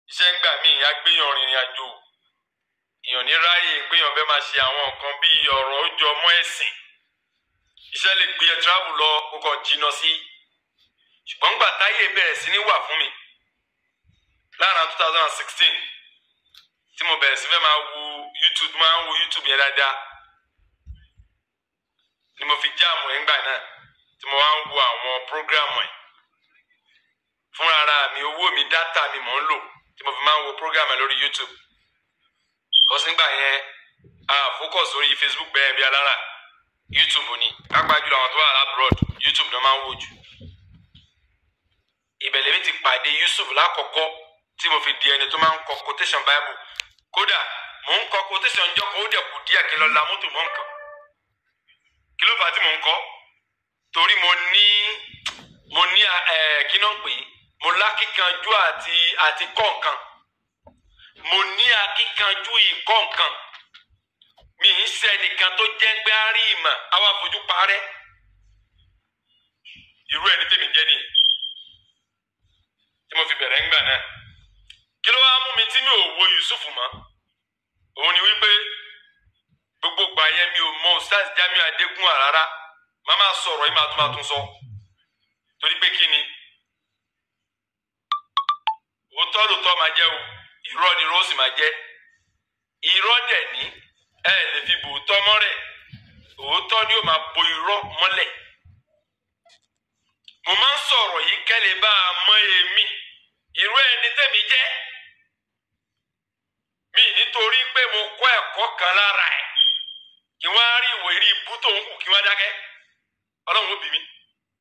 iṣẹ́ ń gbà mí agbéyàn rìnrìn àjò èèyàn ní ráyè gbéyàn fẹ́ máa ṣe àwọn nǹkan bíi ọ̀rọ̀ ojú ọmọ ẹ̀sìn iṣẹ́ lè gbé ẹ travel lọ kó kàn jìnnà sí ṣùgbọ́n gbà táyé bẹ̀rẹ̀ sí ní wà fún mi lára two thousand and sixteen tí mo bẹ̀rẹ̀ sí fẹ́ máa wo YouTube máa ń wo YouTube yẹn dáadáa ni mo fi jáàmù ẹ̀ ńgbà náà tí mo wá ń wo àwọn prógrámù ẹ̀ fúnra ara mi owó mi dátà mi mò ń lò tí mo fi máa ń wo prógrámù ẹ̀ lórí YouTube kọ́sìngbà yẹn a focus lórí Facebook bẹ́ẹ̀ bí alára YouTube ni pápá jùlọ àwọn tó wà abroad YouTube náà máa ń wò jù ìbẹ̀lẹ̀ mi ti pàdé Yusuf lákọ̀ọ́kọ́ tí mo fi di ẹni tó máa ń kọ quotation Bible kódà mò ń kọ quotation jọ kó ó dẹ̀ kù díẹ̀ kí n lọ la mọ́tò mọ́ nǹkan kí ló fà á tí mò ń kọ́ torí mo ní mo ní ẹ kí náà pè é mo lákìkanjú àti àti kọ́ nǹkan mo ní akíkanjú ìkọ́ nǹkan mi ń ṣe nìkan tó jẹ́ pé á rí ìmọ̀ àwa fojú parẹ́ irú ẹni tèmi jẹ́ nìyí tí mo fi bẹ̀rẹ̀ ńgbà náà kí ló wá mú mi tí mi ò wo Yusuf mọ́ òun ni wípé gbogbo gbà yẹn mi ò mọ Ustaz Jamiu Adégún rárá màá máa sọ̀rọ̀ yìí máa tún máa tún sọ torí pé kí ni òótọ́ lòótọ́ máa jẹ́ o irọ́ ni rọ́ọ̀sì máa jẹ́ irọ́ dẹ̀ ní ẹ lè fi bò òótọ́ mọ́lẹ̀ òótọ́ ni ó máa bo irọ́ mọ́lẹ̀ mo máa ń sọ̀rọ̀ yìí kẹ́lẹ́ bá a mọ èmi irú ẹni tẹ̀mí jẹ́ mi nítorí pé mo kọ́ ẹ̀kọ́ kan lára ẹ̀ kí wọ́n á rí ìwé rí ibú tó ń kù kí wọ́n dákẹ́ ọlọ́run ó bì mí.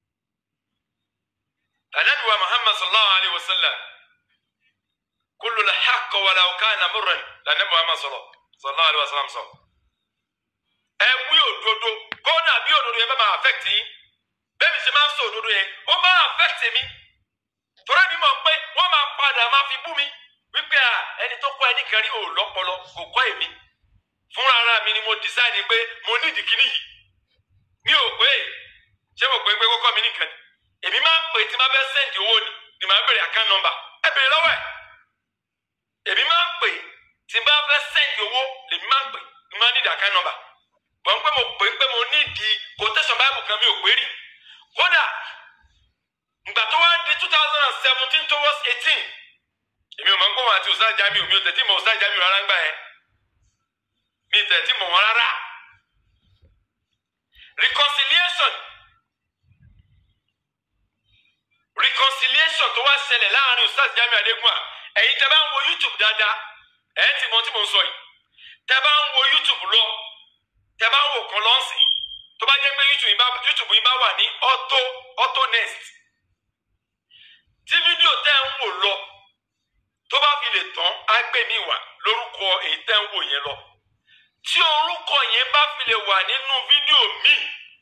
Ànábì wa Muhammad sallallahu alayhi wa sallam kullu al-haqq walau kana murran lànàbì Muhammad sallallahu alayhi wa sallam sọ. ẹ wí òdodo kódà bí òdodo yẹn bá máa affect yín bẹ́ẹ̀ mi ṣe máa ń sọ òdodo yẹn ó máa affect mi torí mi mọ̀ pé wọ́n máa padà máa fi bú mi wípé à ẹni tó kọ́ ẹni kan rí ò lọ́pọlọ kò kọ́ èmi fúnra ara mi ni mo decide pé mo ní ìdíkíní yìí mi ò pé ṣé mo pé pé kókọ́ mi nìkan ni èmi máa ń pè tí máa fẹ́ send owó ni ni màá bèrè account number ẹ bèrè lọ́wọ́ ẹ̀ èmi máa ń pè tí máa fẹ́ send owó lèmi máa ń pè ni máa ní ìdí account number bọ́n pé mo pè pé mo ní ìdí quotation bible kan mi ò pé rí kódà ìgbà tó wá di two thousand and seventeen towards eighteen èmi ò mọ̀ ń pọ̀ wọn àti Ustaz Jamiu mi ò tẹ̀tí mọ̀ Ustaz Jamiu rárá ń gbà yẹn mi tẹ̀tí mọ̀ wọn rárá reconciliation reconciliation tó wá ṣẹlẹ̀ láàrin Ustaz Jamiu Adégún à ẹ̀yin tẹ́ bá ń wo YouTube dáadáa ẹ̀ ti mọ̀ tí mo ń sọ yìí tẹ́ bá ń wo YouTube lọ tẹ́ bá ń wò kan lọ́sìn tó bá jẹ́ pé YouTube yìí bá YouTube yìí bá wà ní auto auto next tí fídíò tẹ́ ń wò lọ tó bá fi lè tán á gbé mi wá lórúkọ èyí tẹ́ ń wò yẹn lọ tí orúkọ yẹn bá fi lè wà nínú fídíò míì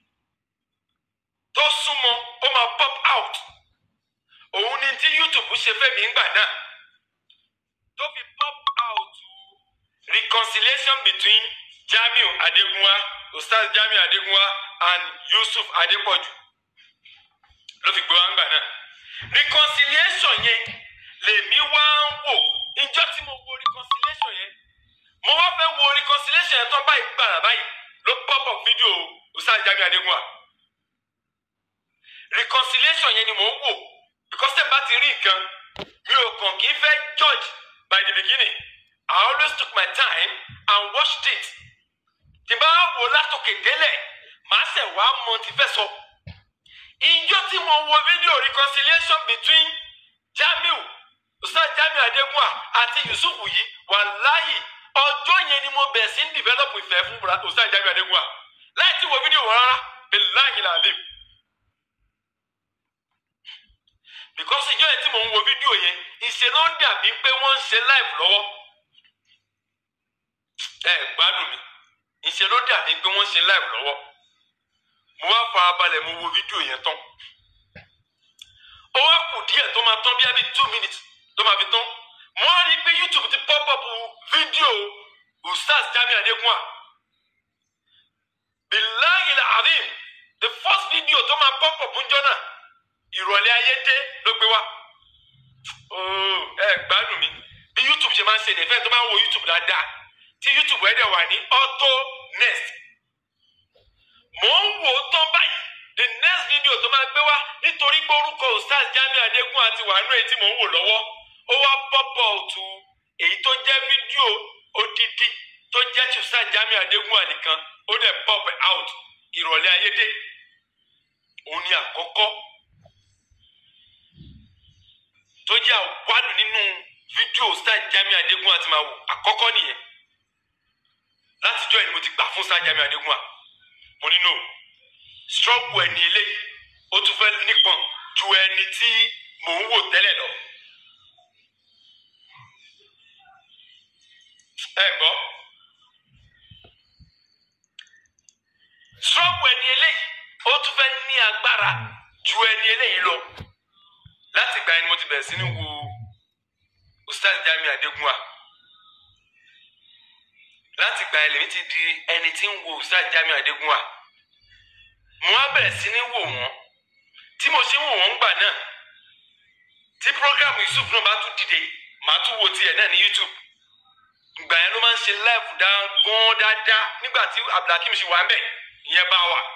tó súnmọ́ ó máa pop out òun ni tí YouTube ṣe fẹ́ mi ńgbà náà tó fi pop out reconciliation between Jamiu Adegunwa Ustaz Jamiu Adegunwa and Yusuf Adepoju ló fi gbé wa ńgbà náà reconciliation yẹn lèmi wá ń wò ìjọ tí mo wo reconciliation yẹn mo wá fẹ́ wo reconciliation yẹn tán báyìí gbàrà báyìí ló pop up fídíò Ustaz Jamiu Adegunwa reconciliation yẹn ni mò ń wò because tẹ̀ bá ti rí nǹkan mi ò kàn kí n fẹ́ judge by the beginning I always took my time and watched it tí bá wò látòkè délẹ̀ màá ṣẹ̀ wá mọ ti fẹ́ sọ. ìjọ tí mo wo fídíò reconciliation between Jamiu Ustaz Jamiu Adegunwa àti Yusuf yìí wàláhì ọjọ́ yẹn ni mo bẹ̀rẹ̀ sí ń develop ìfẹ́ fún Ustaz Jamiu Adegunwa láì tí wo fídíò wọn rárá billahi làbím. because ìjọ yẹn tí mo ń wo fídíò yẹn ìṣe ló ń dàbí pé wọ́n ń ṣe live lọ́wọ́ ẹ gbádùn mi ìṣe ló dàbí pé wọ́n ń ṣe live lọ́wọ́ mo wá fara balẹ̀ mo wo fídíò yẹn tán ó wá kù díẹ̀ tó máa tán bí abí two minutes tó máa fi tán mo á rí i pé YouTube ti pop up fídíò Ustaz Jamiu Adegunwa billahi al-azim the first video tó máa pop up ń jọ náà ìrọ̀lẹ́ ayé dé ló gbé wá ẹ gbádùn mi ṣe máa ń ṣe nìfẹ́ tó máa ń wo youtube dáadáa tí youtube ẹ̀ dẹ̀ wà ní auto next mò ń wò ó tán báyìí the next video tó máa gbé wá nítorí pé orúkọ ustaz Jamiu Adégún àti wàánú èyí tí mò ń wò lọ́wọ́ ó wá pọ́pọ̀ òtù èyí tó jẹ́ fídíò odidi tó jẹ́ ti ustaz Jamiu Adégún ànìkan ó dẹ̀ pop out ìrọ̀lẹ́ ayédè òun ni àkọ́kọ́ tó jẹ́ àwádùn nínú fídíò ustaz Jamiu Adégún àti màwò àkọ́kọ́ nìyẹn látijọ́ ẹ̀ ni mo ti gbà fún ustaz Jamiu Adégún à mo ní no struggle ẹni eléyìí ó tún fẹ́ nípọn ju ẹni tí mò ń wò tẹ́lẹ̀ lọ. ẹ gbọ́ struggle ẹni eléyìí ó tún fẹ́ ní agbára ju ẹni eléyìí lọ. láti ìgbà yẹn ni mo ti bẹ̀rẹ̀ sí ní wo Ustaz Jamiu Adégún à láti ìgbà yẹn lèmi ti di ẹni tí ń wo Ustaz Jamiu Adégún à mo á bẹ̀rẹ̀ sí ní wò wọ́n tí mo ṣe ń wò wọ́n gbà náà tí program Yusuf náà bá tún dìde màá tún wo tiẹ̀ náà ní YouTube ìgbà yẹn ló máa ń ṣe live dá gan dáadáa nígbà tí Abdulhakeem ṣe wà ń bẹ̀ ìyẹn bá wà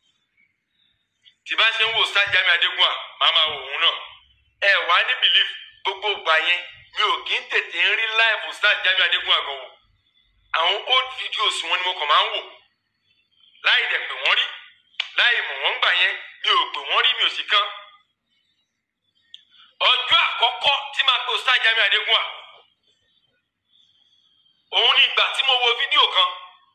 tí bá ṣe ń wo Ustaz Jamiu Adégún à màá máa wò wọ́n náà ẹ wá ní belief gbogbo ìgbà yẹn mi ò kí ń tètè ń rí live Ustaz Jamiu Adégún àgàn wò àwọn old videos wọn ni mo kàn máa ń wò láì dẹ̀ pé wọ́n rí láì mọ̀ wọ́n gbà yẹn mi ò pè wọ́n rí mi ò sì kán. ọjọ́ àkọ́kọ́ tí màá pe Ustaz Jamiu Adégún à òun ni ìgbà tí mo wo fídíò kan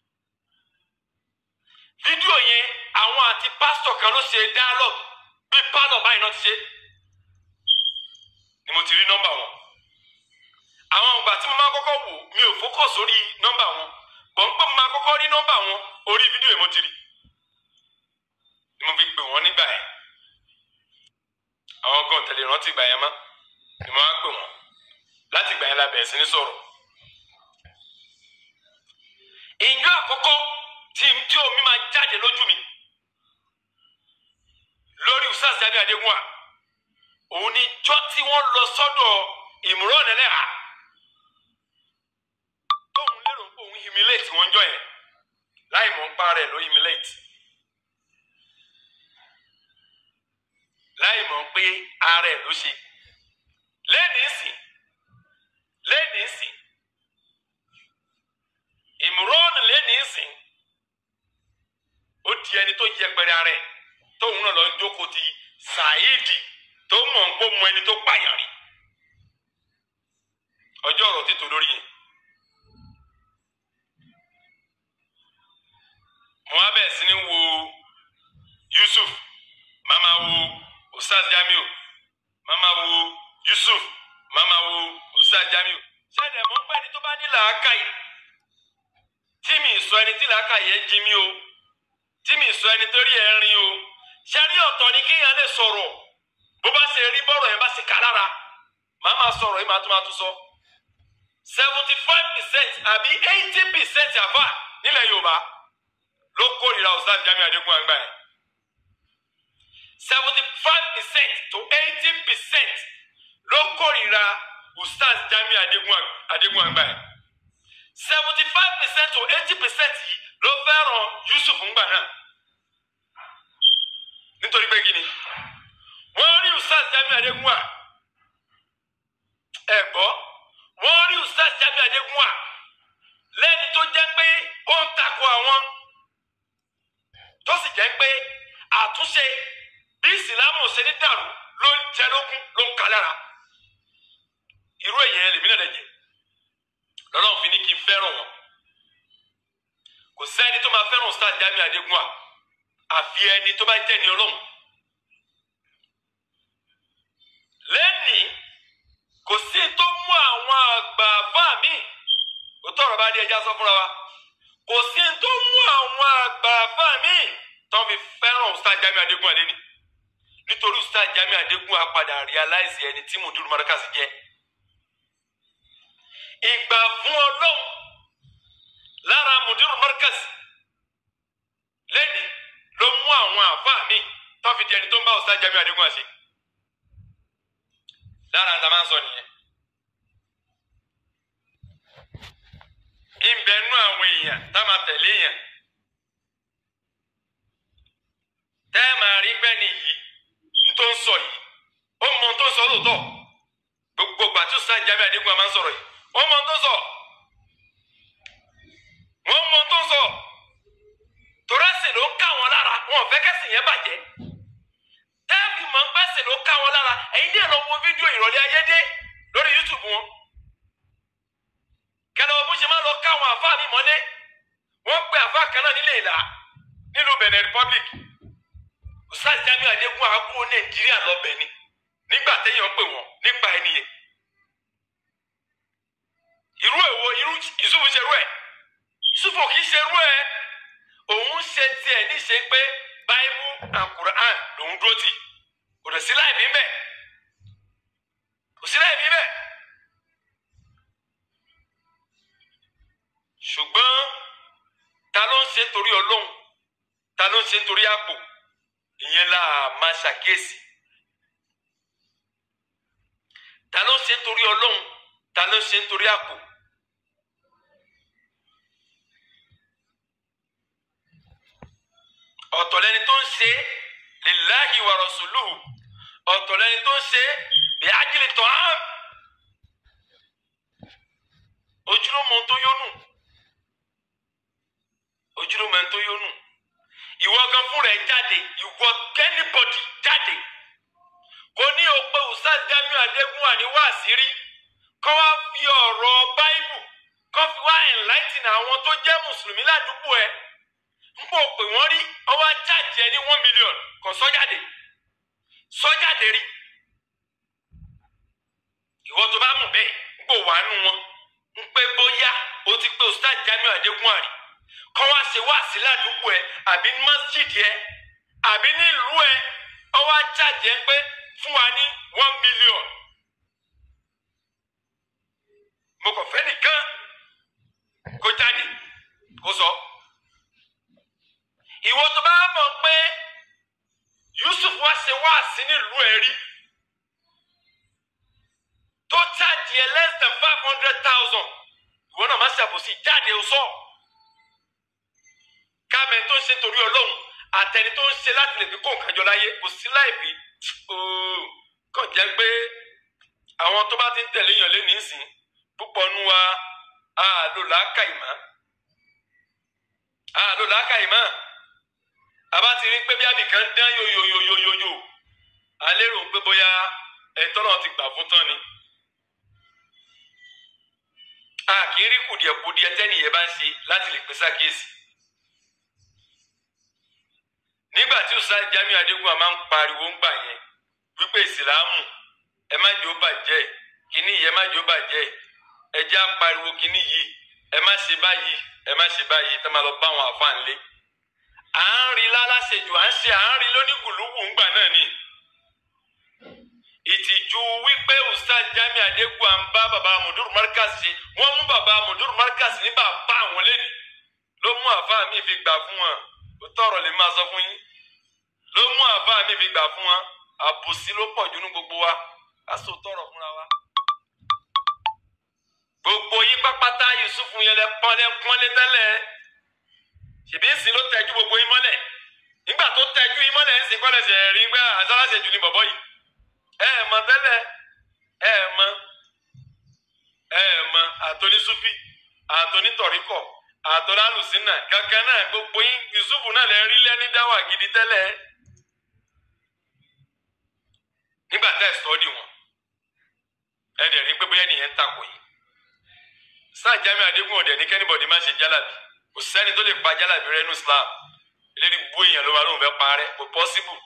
fídíò yẹn àwọn àti pásítọ̀ kan ló ṣe dialogue bí pálọ̀ báyìí náà ti ṣe ni mo ti rí nọ́mbà wọn àwọn ìgbà tí mo máa kọ́kọ́ wò mi ò fókọ̀ sórí nọ́mbà wọn gbọ̀n pé mo máa kọ́kọ́ rí nọ́mbà wọn orí fídíò yẹn mo ti rí ni mo fi pè wọ́n nígbà yẹn àwọn kan tẹ̀lé rántí ìgbà yẹn mọ́ ni mo máa pè wọ́n láti ìgbà yẹn la bẹ̀rẹ̀ sí ní sọ̀rọ̀ ìjọ àkọ́kọ́ tí tí omi máa jáde lójú mi lórí Ustaz Jamiu Adégún à òun ni jọ́ tí wọ́n lọ sọ́dọ̀ Imran Eleha tóun lérò pé òun humiliate wọ́n jọ yẹn láì mọ̀ ń pa rẹ̀ ló humiliate láì mọ̀ pé ara ẹ̀ ló ṣe lẹ́nìí sìn lẹ́nìí sìn Imran lẹ́nìí sìn ó di ẹni tó yẹpẹrẹ ara ẹ̀ tóun náà lọ ń jókòó ti Saidi tó mọ̀ ń kó mọ ẹni tó pààyàn rí ọjọ́ ọ̀rọ̀ títò lórí yẹn. mo wá bẹ̀rẹ̀ sí ní wo Yusuf màmá wo Ustaz Jamiu màmá wo Yusuf màmá wo Ustaz Jamiu ṣẹ́ni ẹ̀mọ́ pẹ́ ni tó bá ní làákàyè tí mi sọ ẹni tí làákàyè ẹ jí mi o tí mi sọ ẹni tó rí ẹ rin o ṣẹ́ni ọ̀tọ̀ ni kéèyàn lè sọ̀rọ̀ bó bá ṣe rí bọ́rọ̀ yẹn bá ṣe kà lára màá máa sọ̀rọ̀ yìí màá tún máa tún sọ seventy five percent àbí eighty percent àfà nílẹ̀ Yorùbá ló kórìíra Ustaz Jamiu Adégún àgbà yẹn seventy five percent to eighty percent ló kórìíra Ustaz Jamiu Adégún àgbà yẹn seventy five percent to eighty percent yìí ló fẹ́ràn Yusuf ńgbà náà nítorí pé kí ni wọ́n rí Ustaz Jamiu Adégún à ẹ̀ gbọ́ wọ́n rí Ustaz Jamiu Adégún à lẹ́ni tó jẹ́ pé ó ń takò àwọn tó sì jẹ́ pé àtúnṣe bí ìsìlámù ṣe ní dàrú ló ń jẹ lógún ló ń ka lára irú èyàn lèmi náà lè jẹ lọ́lọ́run fi ní kí n fẹ́ràn wọn kò sẹ́ni tó máa fẹ́ràn Ustaz Jamiu Adégún à àfi ẹni tó bá jẹ́ ni ọlọ́run lẹ́nìí kò sí tó mú àwọn àgbà bá mi ó tọrọ bá dé ẹja sọ fúnra wa kò sí tó mú àwọn àgbà bá mi tó fi fẹ́ràn Ustaz Jamiu Adégún àlẹ́ ni nítorí Ustaz Jamiu Adégún apadà realize ẹni tí Mudiru Markaz jẹ́ ìgbà fún ọlọ́run lára Mudiru Markaz lẹ́nìí ló mú àwọn àbá mi tó fi di ẹni tó ń bá Ustaz Jamiu Adégún àṣẹ lára ń ta máa ń sọ nìyẹn tá a máa tẹ̀lé yẹn tẹ́ ẹ máa rí gbẹ́ni yìí n tó ń sọ yìí ó mọ n tó ń sọ lóòótọ́ gbogbo gbàtú sáà Jamiu Adégún máa ń sọ̀rọ̀ yìí ó mọ n tó ń sọ wọ́n mọ n tó ń sọ torẹ́sì ló ń ká wọn lára wọn ò fẹ́ kẹ́sì yẹn bàjẹ́ tẹ́ẹ̀fì mọ̀ ń pẹ́sì ló ká wọn lára ẹ̀yin díẹ̀ lọ wo fídíò ìrọ̀lẹ́ ayédè lórí YouTube wọn kẹlẹ́ ọ̀bùn ṣe máa lọ ká àwọn àfáà mi mọ́lé wọ́n pe àfáà kan náà nílé ìlà nílùú Benin Republic Ustaz Jamiu Adégún àgbo Nàìjíríà lọ́bẹ̀ ni nígbà téèyàn pè wọ́n nípa ẹni yẹn irú èwo irú Yusufu ṣerú ẹ̀ Yusufu kì í ṣerú ẹ̀ òun ṣe tiẹ̀ níṣe pé Bible and Quran lòun dúró tì kò dẹ̀ sí láì bí bẹ́ẹ̀ kò sí láì bí bẹ́ẹ̀ ṣùgbọ́n ta ló ń ṣe torí Ọlọ́run ta ló ń ṣe torí àpò ìyẹn la máa ṣàkíyèsí ta ló ń ṣe torí Ọlọ́run ta ló ń ṣe torí àpò. ọ̀tọ̀ lẹni tó ń ṣe lillahi wa rasuluhu ọ̀tọ̀ lẹni tó ń ṣe bí ajílì tọ́ á ojúlómọ tó yónú ojúlómọ tó yónú ìwọ gan fúnra ẹ jáde ìwọ kẹ́nìbọ̀dì jáde kò ní o pé Ustaz Jamiu Adégún àníwá àṣírí kọ́ wá fi ọ̀rọ̀ báíbù kọ́ fi wá enlighten àwọn tó jẹ́ mùsùlùmí ládùúgbò ẹ̀ n kò pè wọ́n rí ọwọ́ ajáde ẹni one million kò sọ́jáde sọ́jáde rí ìwọ tó bá mú bẹ́ẹ̀ n kò wá nù wọn n pé bóyá o ti pé Ustaz Jamiu Adégún àrí kọ́ wá ṣe wá sí ládùúgbò ẹ àbí ní mọ́sídìí ẹ àbí ní ìlú ẹ ọwọ́ ajáde ẹ pé fún wa ní one million mo kàn fẹ́ nìkan kó jáde kó sọ. So ìwọ tó bá mọ̀ pé Yusuf wá ṣe wá sí nílùú ẹ̀ rí tó jáde ẹ less than five hundred thousand ìwọ náà má ṣàbòsí jáde ó sọ káàmẹ tó ń ṣe torí Ọlọ́run àtẹni tó ń ṣe láti lè fi kó nǹkan jọ láyé kò sí láìpẹ́ kàn jẹ́ pé àwọn tó bá ti ń tẹ̀lé yàn lé nísìn púpọ̀ nu wa àlò làákàyè àlò làákàyè mọ́ àbá ti rí pé bí abìkan dán yoyoyoyoyoyo a lérò pé bóyá ẹ̀tọ́ náà ti gbà fún tán ni. a kì í rí kùdìẹ̀kùdìẹ̀ tẹ́nìyẹn bá ń ṣe láti lè pèsè àkíyèsí. nígbà tí Ustaz Jamiu Adégún àmà ń pariwo ń gbà yẹn wípé ìsìlámù ẹ má jẹ́ ó bàjẹ́ kíní yìí ẹ má jẹ́ ó bàjẹ́ ẹ jẹ́ á pariwo kíní yìí ẹ má ṣe báyìí ẹ má ṣe báyìí tẹ́ máa lọ bá àwọn àfa ńlẹ̀ à ń rí lálásejù à ń ṣe à ń rí lónígùlùgù ńgbà náà ni ìtìjú wípé Ustaz Jamiu Adégún à ń bá baba Mudur Markaz ṣe wọ́n mú baba Mudur Markaz ní bàbá àwọn lẹ́nu ló mú àfa mi fi gbà fún wọn ó tọrọ lè máa sọ fún yín ló mú àfa mi fi gbà fún wọn àbòsí ló pọ̀ jù ní gbogbo wa á sọ tọrọ fúnra wa gbogbo yín pápátá Yusuf yẹn lẹ pọ́n lẹ pọ́n lé tẹ́lẹ̀ ṣèbí ń sìn ló tẹ́jú gbogbo yín mọ́lẹ̀ nígbà tó tẹ́jú yín mọ́lẹ̀ ń sìn kọ́lẹ̀ ṣe rí gbá àṣàlàṣẹ jù ní bọ̀bọ̀ yìí ẹ ẹ mọ̀ tẹ́lẹ̀ ẹ ẹ mọ̀ ẹ ẹ mọ̀ àtọ́ní sufi àtọ́ní tọ̀ríkọ̀ àtọ́ní alùsínà kankan náà gbogbo yín Yusuf náà lẹ rí lẹ́ni dáwà gidi tẹ́lẹ̀ nígbà tẹ́ ẹ sọ́ọ́dì wọn ẹ dẹ̀ rí pé bóyá nìyẹn ń takò yìí Ustaz Jamiu Adégún ọ̀dẹ̀ ní kẹ́nìbọ̀dì má ṣe jálàbí kò sẹ́ni tó lè pa jálàbí rẹ nínú Islam eléyìí bú èèyàn ló máa lóun fẹ́ parẹ́ kò pọ́síbù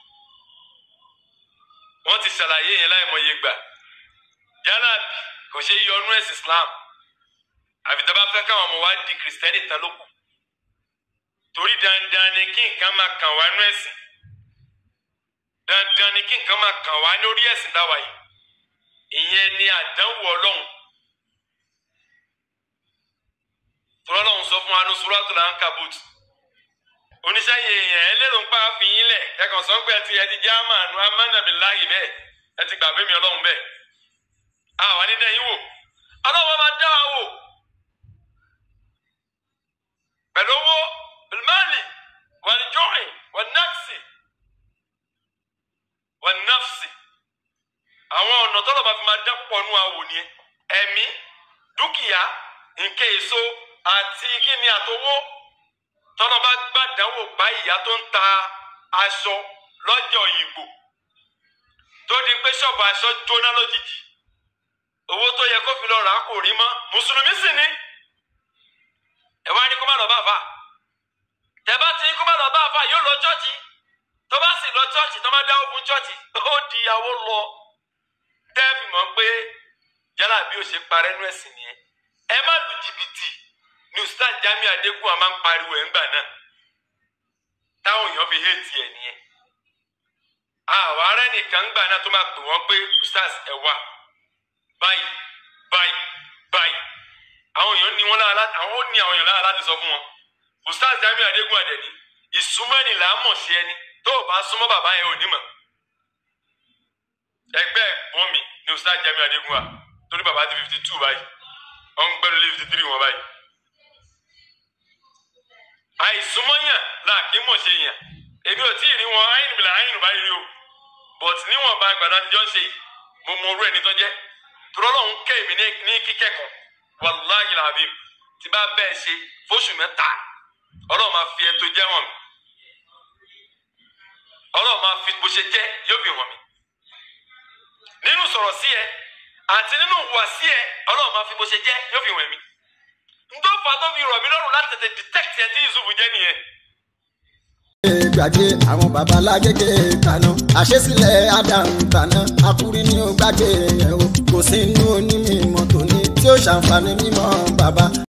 wọ́n ti ṣàlàyé yẹn láì mọye gbà jálàbí kò ṣe yọ ọnú ẹ̀sìn Islam àfi tó bá fẹ́ káwọn ọmọ wa di kìrìsìtẹ́nì tán lókù torí dandan ni kí nǹkan máa kàn wá nú ẹ̀sìn dandan ni kí nǹkan máa kàn wá lórí ẹ̀sìn táwa yìí ìyẹn ni àdánwò Ọlọ́run tọ́lọ́hún sọ fún wa ní Suratul Ankabut oníṣẹ́yìn èèyàn ẹ lérò ń pa àfihàn lẹ̀ ẹ̀kan sọ pé ẹ ti ẹ ti jẹ́ àmàánú amánàbíláyì bẹ́ẹ̀ ẹ ti gbàgbé mi ọlọ́run bẹ́ẹ̀ àwọn onídẹ́yìn wò ọlọ́run máa dá wa wò pẹ̀lú ẹ̀mí dúkìá nǹkan èso àti kíni àtowó tọ́nà bá gbàdánwò bá ìyá tó ń ta aṣọ lọ́jọ́ ìgbò tó di pé ṣọ́ọ̀bù aṣọ jóná lójijì owó tó yẹ kó fi lọ rà á kò rí mọ́ mùsùlùmí sì ni ẹ wá ní kó má lọ bá àfà tẹ́bá tí kó má lọ bá àfà yóò lọ chọ́ọ̀chì tó bá sì lọ chọ́ọ̀chì tó má dáwó fún chọ́ọ̀chì ó di ìyàwó lọ tẹ́ẹ̀fì mọ̀ pé yálà bí ó ṣe parẹ́ nú ẹ̀sìn nìyẹn ẹ má lu jìbìtì ní ustaz Jamiu Adégún a máa ń pariwo ẹ̀ ńgbà náà táwọn èèyàn fi hétí ẹ̀ nìyẹn àwọn ará nìkan ńgbà náà tó máa pè wọ́n pé ustaz ẹ wà báyìí báyìí báyìí àwọn èèyàn ní wọn lára àwọn ó ní àwọn èèyàn lára láti sọ fún wọn ustaz Jamiu Adégún àdẹ̀ní ìsúnmọ́ni là á mọ̀ sí ẹni tó o bá súnmọ́ bàbá yẹn ò ní mọ̀ ẹgbẹ́ ẹ̀gbọ́n mi ní ustaz Jamiu Adégún wa torí bàbá ti fifty two báyìí wọ́n ń gbẹ́rù lé fifty three wọn báyìí àìsúnmọ́yàn là kí mọ̀ ṣe yàn èmi ò tí ì rí wọn àyìn bìlà àyìn báyìí rí o but níwọ̀n bá gbàdá jọ ń ṣe yìí mo mọ orú ẹni tó jẹ́ tọ́lọ́hún kẹ́ èmi ní kíkẹ́kọ̀ọ́ wàláhì làbím tí bá bẹ́ẹ̀ ṣe fóṣù mẹ́ta ọlọ́run máa fi ẹtọ́ jẹ́ wọ̀n mi ọlọ́run máa fi bó ṣe jẹ́ yóò fi wọ̀n mi nínú sọ̀rọ̀ sí ẹ àti nínú hùwà sí ẹ ọlọ́run máa fi bó ṣe jẹ́ yóò fi wọ̀n mi ntọ́fà tó fi rọ̀ mí lọ́rùn láti tètè detect ẹ tí Yusuf jẹ́ nìyẹn. gbàgbé àwọn babalágége kaná àṣesílẹ̀ Ádámù tàná akúrí ní ó gbàgbé yẹn o kò sí inú onímọ̀ tòní tí ó ṣàǹfààní mímọ́ bàbá.